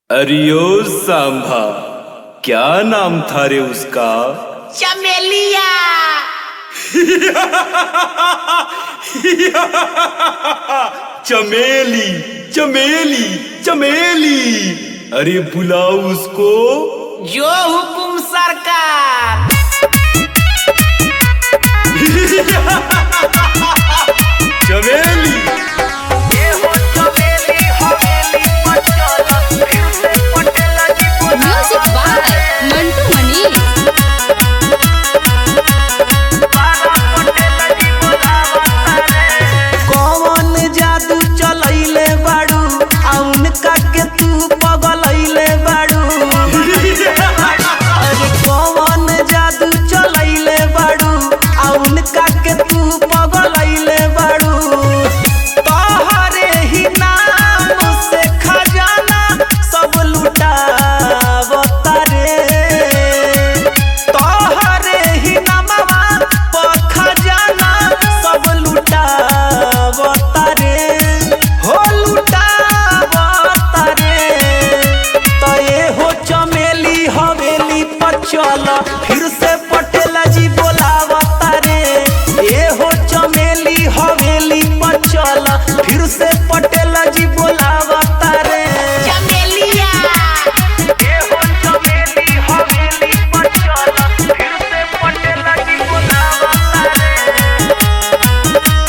अरियो सांभा क्या नाम था रे उसका चमेलिया चमेली चमेली चमेली अरे बुलाओ उसको जो हुकुम सरकार चमेली म्यूजिक बाय मंटू मनी कौन जादू चलैले बाड़ू आउन के तू पगलैले बाड़ू अरे कौन जादू चलैले बाड़ू आउन के तू पगलैले बाड़ू तोहरे ही नाम से खजाना सब लुटावता रे तोहरे ही नमवा पर खजाना सब लुटावता रे हो लुटावता रे तो ये हो चमेली हवेली पर चल फिर से पटेला जी बोलावता रे ये हो चमेली हवेली पर चल फिर से पटेला जी बोलावता रे चमेलिया ये हो चमेली हवेली पर चल फिर से पटेला जी बोलावता रे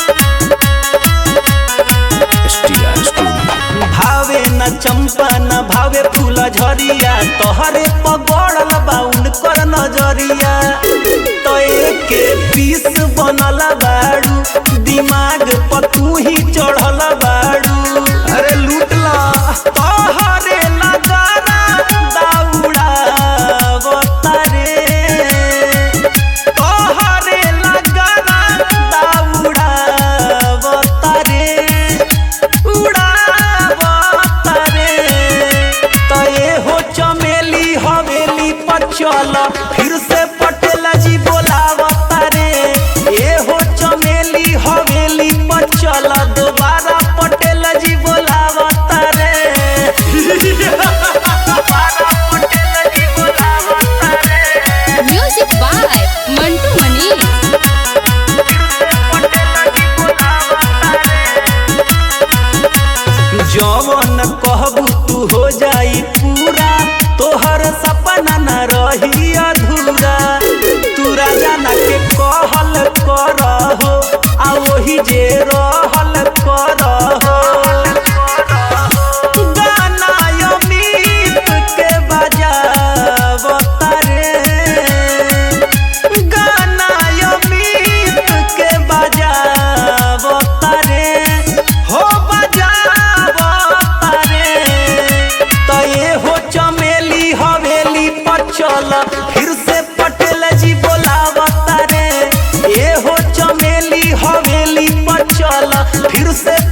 भावे न चंपा न भावे फूल झरिया तोहरे पगड़ल बाउन कर नजरिया तो के पीस बनल बाड़ू दिमाग पर तू ही चढ़ल बाड़ू अरे लूटला तोहरे लगाना दाउड़ा रे तोहरे लगाना दाउड़ा रे उड़ावता रे तो ये हो चमेली हवेली पर चल फिर से पटेला जी बोलावता रे ये हो चमेली हवेली पर चल दोबारा पटेला जी बोलावता रे दोबारा पटेला जी बोलावता रे म्यूजिक बाय मंटू मनी जवन कहबू तू हो जाई पूरा तोहर सपना न रही अधूरा तू राजा ना के कहल कर हो आ वही जे रहल कर हो गाना अमित के बजावता रे गाना अमित के बजावता रे हो बजावता रे तो ये हो चमेली हवेली पर चल फिर से पटेल जी बोलावता रे ये हो चमेली हवेली पर चल फिर से